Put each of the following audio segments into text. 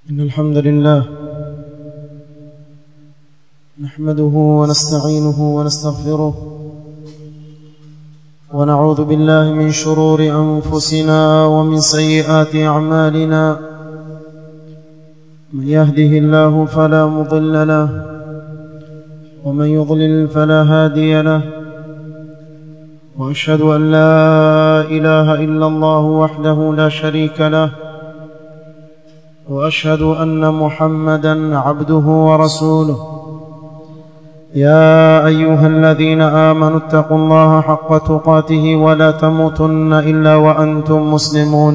إن الحمد لله نحمده ونستعينه ونستغفره ونعوذ بالله من شرور أنفسنا ومن سيئات أعمالنا من يهده الله فلا مضل له ومن يضلل فلا هادي له وأشهد أن لا إله إلا الله وحده لا شريك له واشهد ان محمدا عبده ورسوله يا ايها الذين امنوا اتقوا الله حق تقاته ولا تموتن الا وانتم مسلمون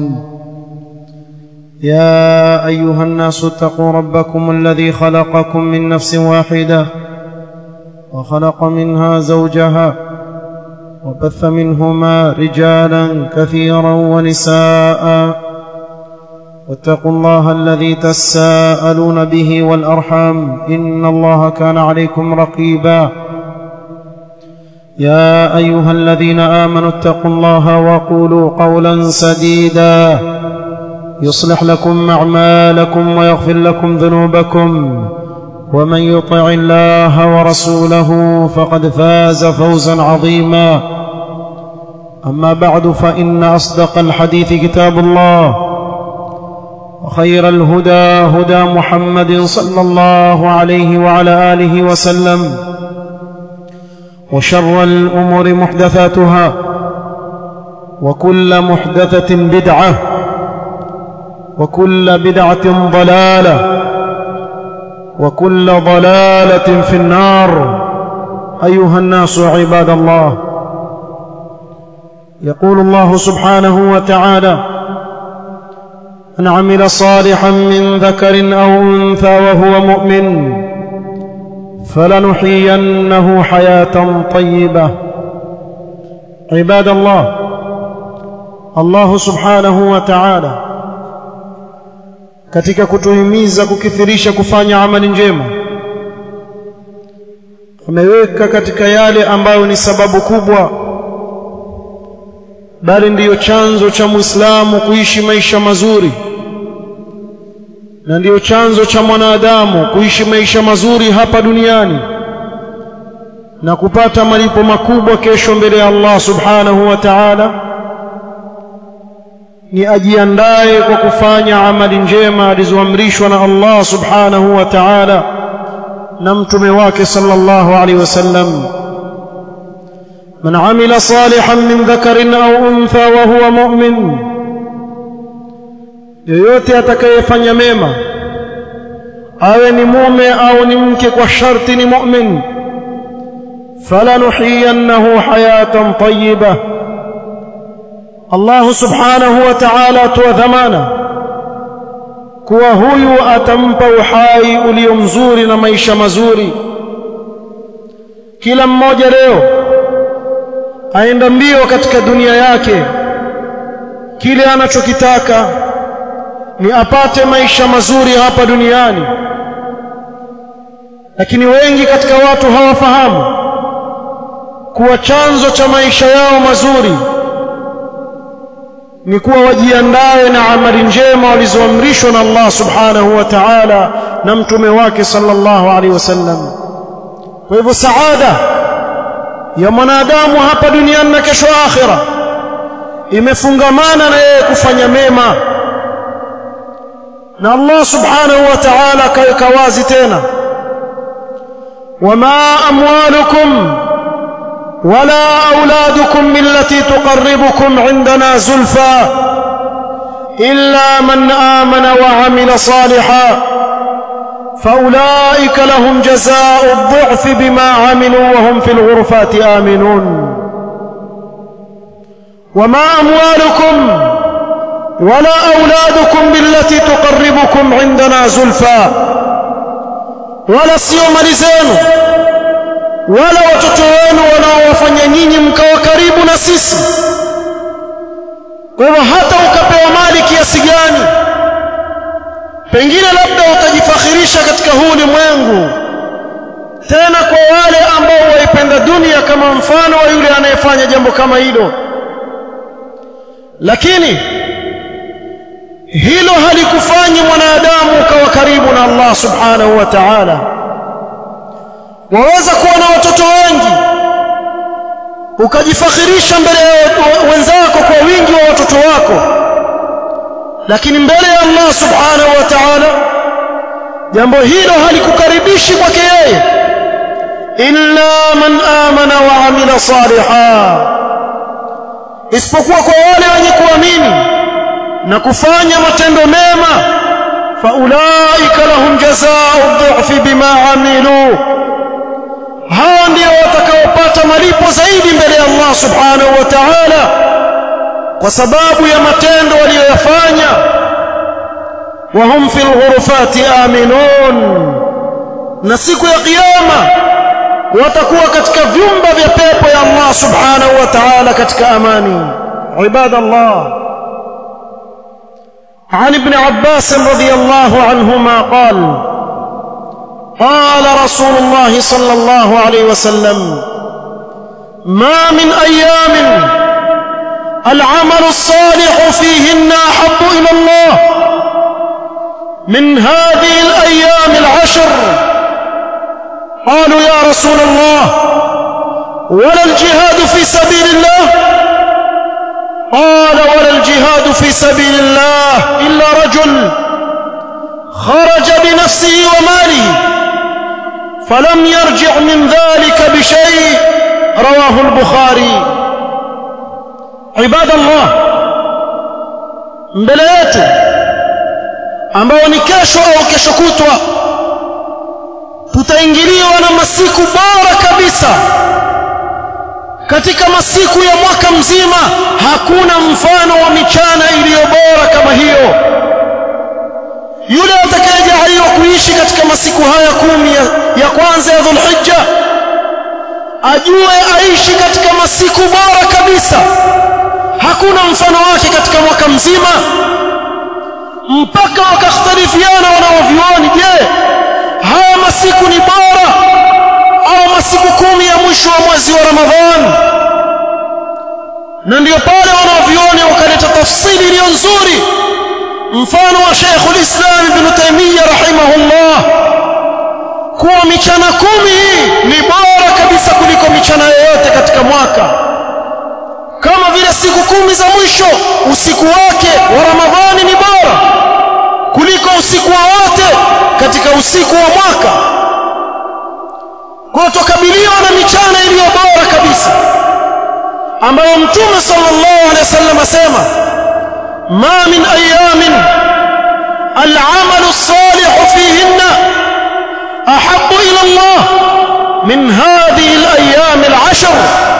يا ايها الناس اتقوا ربكم الذي خلقكم من نفس واحده وخلق منها زوجها وبث منهما رجالا كثيرا ونساء واتقوا الله الذي تساءلون به والارحام ان الله كان عليكم رقيبا يا ايها الذين امنوا اتقوا الله وقولوا قولا سديدا يصلح لكم اعمالكم ويغفر لكم ذنوبكم ومن يطع الله ورسوله فقد فاز فوزا عظيما اما بعد فان اصدق الحديث كتاب الله وخير الهدى هدى محمد صلى الله عليه وعلى اله وسلم وشر الامور محدثاتها وكل محدثه بدعه وكل بدعه ضلاله وكل ضلاله في النار ايها الناس عباد الله يقول الله سبحانه وتعالى من عمل صالحا من ذكر او انثى وهو مؤمن فلنحيينه حياه طيبه عباد الله الله subhanahu wa ta'ala katika kutuhimiza kukithirisha kufanya amali njema ameweka katika yale ambayo ni sababu kubwa bali ndiyo chanzo cha Muislamu kuishi maisha mazuri na ndiyo chanzo cha mwanadamu kuishi maisha mazuri hapa duniani na kupata malipo makubwa kesho mbele ya Allah subhanahu wa ta'ala ni ajiandae kwa kufanya amali njema alizoamrishwa na Allah subhanahu wa ta'ala na mtume wake sallallahu alaihi wasallam من عمل صالحا من ذكر أو أنثى وهو مؤمن yoyote atakayefanya mema awe ni mume au ni mke kwa sharti ni mu'min falanuhiyannahu hayatan tayyiba Allah subhanahu wa ta'ala atoa dhamana kuwa huyu atampa uhai ulio mzuri na maisha mazuri kila mmoja leo aenda mbio katika dunia yake kile anachokitaka ni apate maisha mazuri hapa duniani lakini wengi katika watu hawafahamu kuwa chanzo cha maisha yao mazuri ni kuwa wajiandae na amali njema walizoamrishwa na Allah subhanahu wa ta'ala na mtume wake sallallahu alaihi wasallam kwa hivyo saada ya mwanadamu hapa duniani na kesho akhira imefungamana na yeye kufanya mema na Allah subhanahu wa ta'ala kaweka wazi tena wama amwalukum wala auladukum billati tuqarribukum indana zulfa illa man amana wa amila salihan فأولئك لهم جزاء الضعف بما عملوا وهم في الغرفات آمنون وما أموالكم ولا أولادكم بالتي تقربكم عندنا زلفى ولا سيوم لزين ولا وتتوين ولا وفن nyinyi mkawa karibu na sisi kwa hivyo hata ukapewa mali kiasi gani pengine labda utajifakhirisha katika huu ulimwengu tena kwa wale ambao waipenda dunia kama mfano wa yule anayefanya jambo kama hilo lakini hilo halikufanyi mwanadamu ukawa Allah subhanahu wa ta'ala waweza kuwa na watoto wengi ukajifakhirisha mbele ya wenzako kwa wingi wa watoto wako lakini mbele ya Allah subhanahu wa ta'ala jambo hilo halikukaribishi kwake yeye illa man amana wa amila saliha isipokuwa kwa wale wenye kuamini na kufanya matendo mema faulaika lahum jazaa'u dhi'fi bima amilu hao ndio watakaopata malipo zaidi mbele ya Allah subhanahu wa ta'ala kwa sababu ya matendo waliyoyafanya wahum fil ghurufati aminun na siku ya kiyama watakuwa katika vyumba vya pepo ya Allah subhanahu wa ta'ala katika amani ibadallah عن ابن عباس رضي الله عنهما قال قال رسول الله صلى الله عليه وسلم ما من ايام العمل الصالح فيهن احب الى الله من هذه الايام العشر قالوا يا رسول الله ولا الجهاد في سبيل الله قال ولا الجهاد في سبيل الله الا رجل خرج بنفسه وماله فلم يرجع من ذلك بشيء رواه البخاري عباد الله mbele yetu ambao ni kesho au kesho kutwa tutaingiliwa na masiku bora kabisa katika masiku ya mwaka mzima hakuna mfano wa michana iliyo bora kama hiyo yule atakayejaliwa kuishi katika masiku haya kumi ya, ya kwanza ya dhulhijja ajue aishi katika masiku bora kabisa hakuna mfano wake katika mwaka mzima mpaka wakakhtalifiana wanaovioni je haya masiku ni bora au masiku kumi ya mwisho wa mwezi wa ramadhani na ndio pale wanaovioni wakaleta tafsiri iliyo nzuri mfano wa Sheikh ulislam Ibn Taymiyyah rahimahullah kuwa michana kumi hii ni bora kabisa kuliko michana yoyote katika mwaka kama vile siku kumi za mwisho usiku wake wa Ramadhani ni bora kuliko usiku wowote katika usiku wa mwaka kwa tukabiliwa na michana iliyo bora kabisa ambayo mtume sallallahu alaihi wasallam asema ما من أيام العمل الصالح فيهن أحب إلى الله من هذه الأيام العشر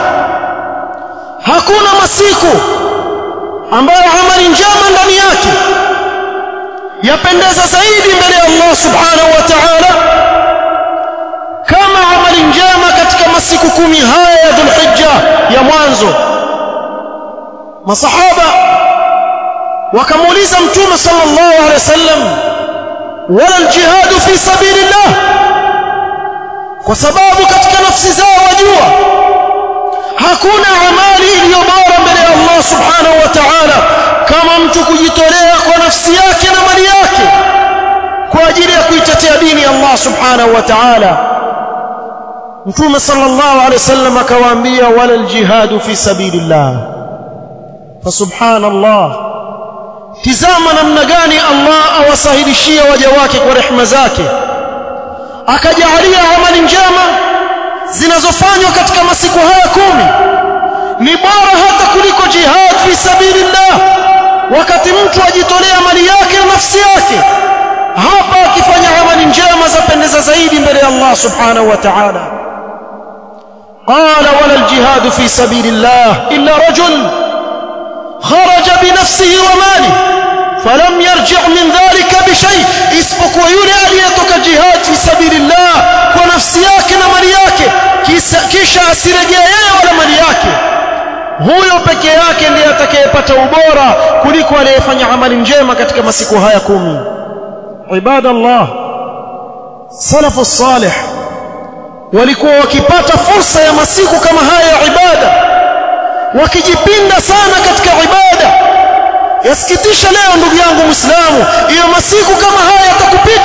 hakuna masiku ambayo amali njema ndani yake yapendeza zaidi mbele ya Allah subhanahu wa ta'ala kama amali njema katika masiku kumi haya ya Dhulhijja ya mwanzo masahaba wakamuuliza mtume sallallahu alaihi wasallam wala aljihad fi sabilillah kwa sababu katika nafsi zao wajua hakuna amali iliyo bora mbele ya Allah subhanahu wa ta'ala kama mtu kujitolea kwa nafsi yake na mali yake kwa ajili ya kuitetea dini ya Allah subhanahu wa ta'ala mtume sallallahu alaihi wasallam akawaambia wala aljihad fi sabilillah fa subhanallah tizama namna gani Allah awasahilishia waja wake kwa rehema zake akajalia amali njema zinazofanywa katika masiku haya kumi ni bora hata kuliko jihad fi sabilillah wakati mtu ajitolea mali yake na nafsi yake hapa akifanya amali njema zapendeza zaidi mbele ya Allah subhanahu wa ta'ala قال ولا الجهاد في سبيل الله إلا رجل خرج بنفسه وماله فلم يرجع من ذلك بشيء isipokuwa yule aliyetoka jihad fi sabilillah kwa nafsi yake na mali yake kisha asirejee yeye wala mali yake huyo peke yake ndiye atakayepata ubora kuliko aliyefanya amali njema katika masiku haya kumi ibadallah salafu salih walikuwa wakipata fursa ya masiku kama haya ya ibada wakijipinda sana katika ibada yasikitisha leo ndugu yangu muislamu hiyo masiku kama haya yatakupita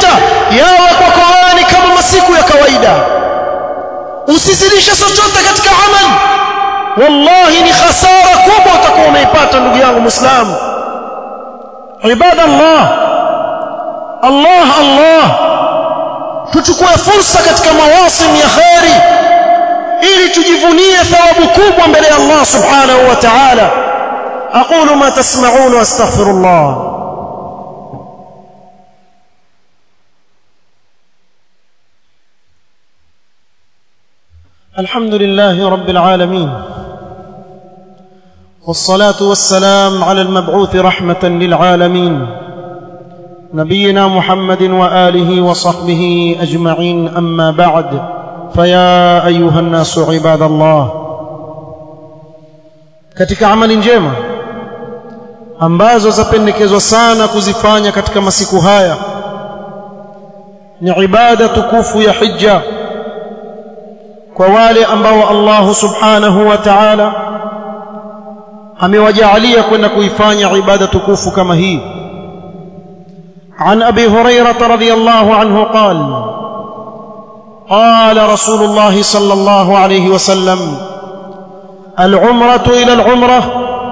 yawe kwako wewe ni kama masiku ya kawaida usizidishe chochote katika amali wallahi ni khasara kubwa utakuwa umeipata ndugu yangu muislamu ibada Allah Allah Allah tuchukue fursa katika mawasim ya khairi ili tujivunie thawabu kubwa mbele ya Allah subhanahu wa ta'ala aqulu ma tasma'un wa astaghfirullah الحمد لله رب العالمين والصلاه والسلام على المبعوث رحمه للعالمين نبينا محمد واله وصحبه اجمعين اما بعد فيا ايها الناس عباد الله katika amali njema ambazo zapendekezwa sana kuzifanya katika masiku haya ni ibada tukufu ya hija kwa wale ambao Allah subhanahu wa ta'ala amewajaalia kwenda kuifanya ibada tukufu kama hii عن ابي هريره رضي الله عنه قال قال رسول الله صلى الله عليه وسلم العمره الى العمره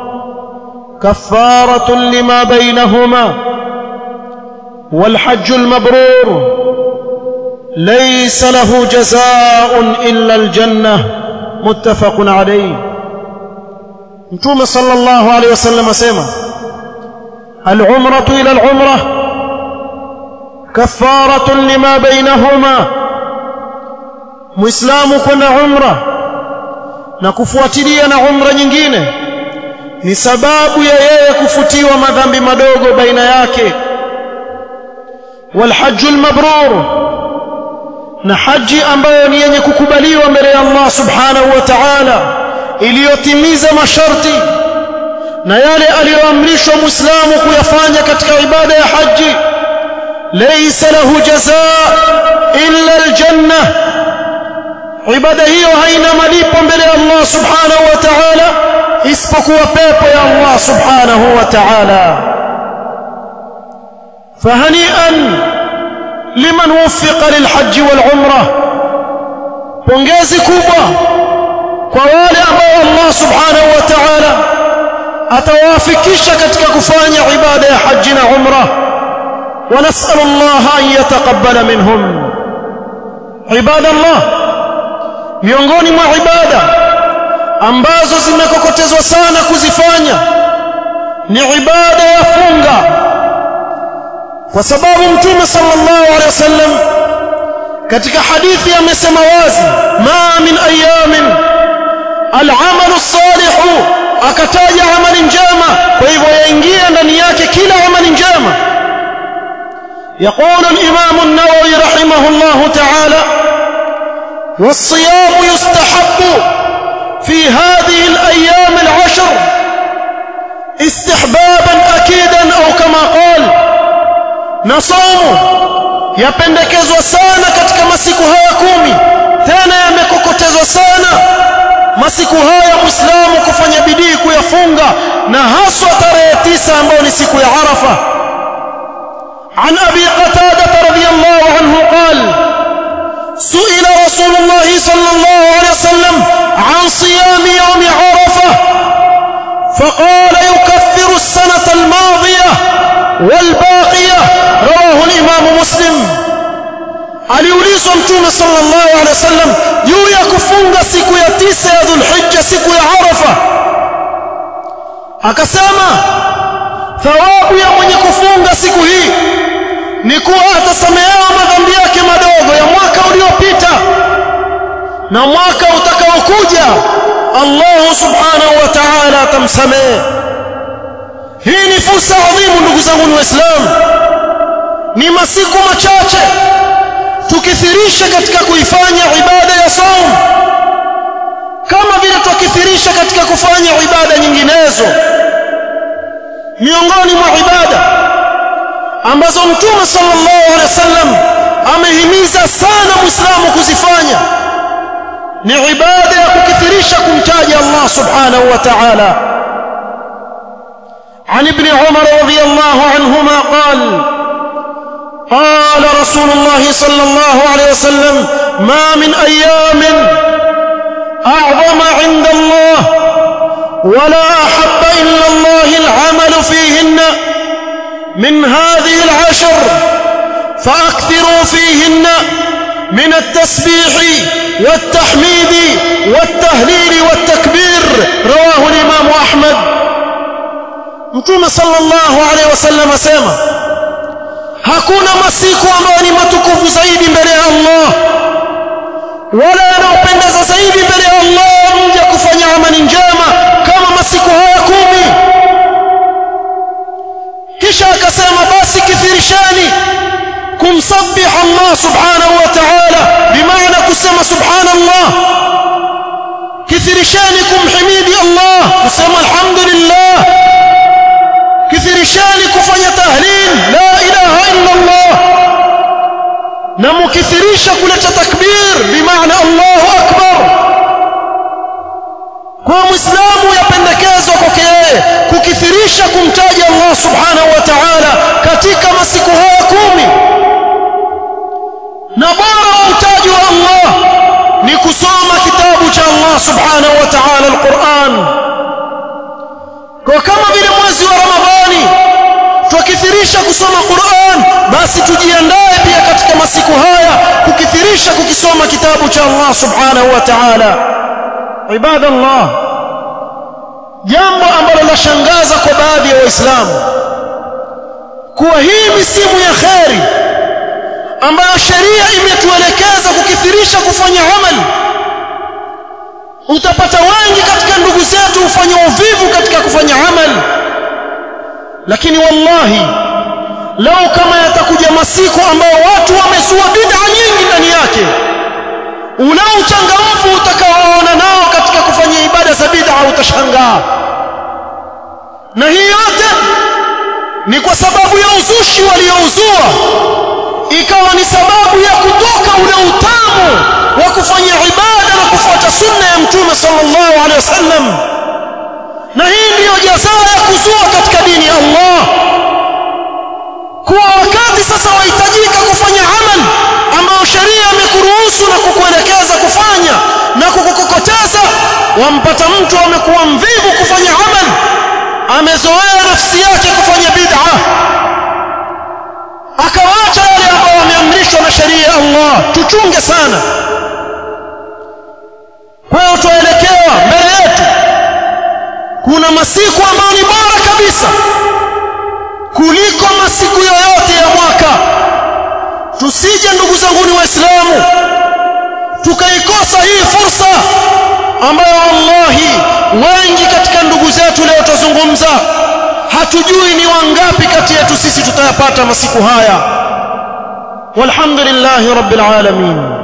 كفاره لما بينهما والحج المبرور ليس له جزاء الا الجنه متفق عليه متوم صلى الله عليه وسلم اسمع العمره الى العمره كفاره لما بينهما muislamu kwenda umra na kufuatilia na umra nyingine ni sababu ya yeye kufutiwa madhambi madogo baina yake walhajjul mabrur na haji ambayo ni yenye kukubaliwa mbele ya Allah subhanahu wa ta'ala iliyotimiza masharti na yale aliyoamrishwa muislamu kuyafanya katika ibada ya haji laysa lahu jazaa illa aljanna ibada hiyo haina malipo mbele ya Allah subhanahu wa ta'ala isipokuwa pepo ya Allah subhanahu wa ta'ala fahani'an liman wuffiqa lilhajj walumra pongezi kubwa kwa wale ambao Allah subhanahu wa ta'ala atawafikisha katika kufanya ibada ya haji na umra ونسأل الله أن يتقبل منهم عباد الله miongoni mwa ibada ambazo zimekokotezwa sana kuzifanya ni ibada ya funga kwa sababu mtume sallallahu alaihi wasallam katika hadithi amesema wazi ma min ayamin al'amalu salihu akataja amali njema kwa hivyo yaingia ndani yake kila amali njema يقول الإمام النووي رحمه الله تعالى والصيام يستحب في هذه الأيام العشر استحبابا أكيدا أو كما قال نصوم yapendekezwa sana katika masiku haya kumi tena yamekokotezwa sana masiku haya muislamu kufanya bidii kuyafunga na haswa tarehe tisa ambayo ni siku ya arafa عن ابي قتاده رضي الله عنه قال سئل رسول الله صلى الله عليه وسلم عن صيام يوم عرفه فقال يكفر السنه الماضيه والباقيه رواه الامام مسلم aliulizwa mtume sallallahu alaihi wasallam juu ya kufunga siku ya tisa ya dhulhijja siku ya arafa akasema thawabu ya mwenye kufunga siku hii ni kuwa atasamehewa madhambi yake madogo ya mwaka uliopita na mwaka utakaokuja Allah subhanahu wa ta'ala atamsamehe hii ni fursa adhimu ndugu zangu waislamu ni masiku machache tukithirisha katika kuifanya ibada ya saum kama vile tukithirisha katika kufanya ibada nyinginezo miongoni mwa ibada ambazo mtume sallallahu alaihi wasallam amehimiza sana muislamu kuzifanya ni ibada ya kukithirisha kumtaja Allah subhanahu wa ta'ala عن ابن عمر رضي الله عنهما قال قال رسول الله صلى الله عليه وسلم ما من ايام اعظم عند الله ولا احب الا الله العمل فيهن من هذه العشر فاكثروا فيهن من التسبيح والتحميد والتهليل والتكبير رواه الامام احمد mtume sallallahu alaihi wasallam asema hakuna masiku ambayo ni matukufu zaidi mbele ya Allah wala yanayopendeza zaidi mbele ya Allah mja kufanya amali njema kama masiku haya kumi kisha akasema basi kithirishani kumsabbih Allah subhanahu wa ta'ala bimaana kusema subhanallah kithirishani kumhimidi Allah kusema alhamdulillah kithirishani kufanya tahlil la ilaha illa Allah na mukithirisha kuleta takbir bimaana Allahu akbar kwa muislamu yapendekezwa kwake yeye kukithirisha kumtaja Allah subhanahu wa ta'ala katika masiku haya kumi na bora utaji wa Allah ni kusoma kitabu cha Allah subhanahu wa ta'ala al-Qur'an kwa kama vile mwezi wa Ramadhani tukithirisha kusoma Qur'an basi tujiandae pia katika masiku haya kukithirisha kukisoma kitabu cha Allah subhanahu wa ta'ala ibadallah jambo ambalo lashangaza kwa baadhi ya waislamu kuwa hii misimu ya kheri ambayo sheria imetuelekeza kukithirisha kufanya amali utapata wengi katika ndugu zetu hufanya uvivu katika kufanya amali lakini wallahi lau kama yatakuja masiku ambayo watu wamezua bid'a nyingi ndani yake ule uchangamfu utakaoona nao katika kufanya ibada za bid'a utashangaa na hii yote ni kwa sababu ya uzushi waliouzua ikawa ni sababu ya kutoka ule utamu wa kufanya ibada na kufuata sunna ya mtume sallallahu alaihi wasallam na hii ndiyo jazaa ya kuzua katika dini ya Allah kuwa wakati sasa wahitajika kufanya amal ambayo sheria imekuruhusu na kukuelekeza kufanya na kukukokoteza wampata mtu amekuwa mvivu kufanya amal amezoea nafsi yake kufanya bid'a akawacha yale ambayo wameamrishwa na sheria ya Allah tuchunge sana kwa hiyo tuelekewa mbele yetu kuna masiku ambayo ni bora kabisa kuliko masiku yoyote ya mwaka tusije ndugu zangu ni waislamu tukaikosa hii fursa ambayo wallahi wengi katika ndugu zetu leo tuzungumza hatujui ni wangapi kati yetu sisi tutayapata masiku haya walhamdulillahi rabbil alamin